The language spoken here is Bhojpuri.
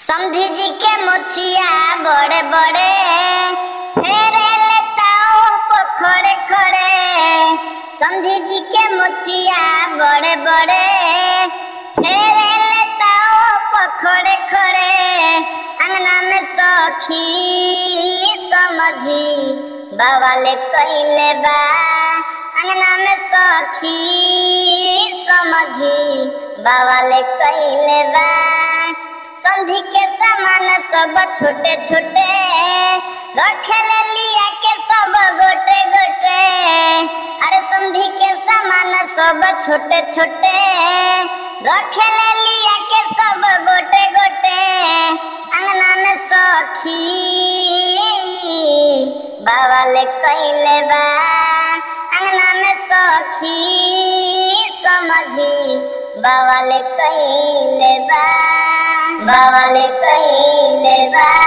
समधी जी के मुछिया बड़े बड़े फेरे लेताओ पोखरे खड़े समधी जी के मुछिया बड़े बड़े फेरे लेताओ पोखरे खड़े अंगना में सखी समधी बवाले कैले बा अंगना में सखी समधी बवाले कैले बा संधि के सामान सब छोटे छोटे रखेले लिया के सब गोटे गोटे अरे संधि के सामान सब छोटे छोटे रखेले लिया के सब गोटे गोटे अंगना में सखी बावाले कैले बा अंगना में सखी समधी बावाले कैले बा बावाले कैले बा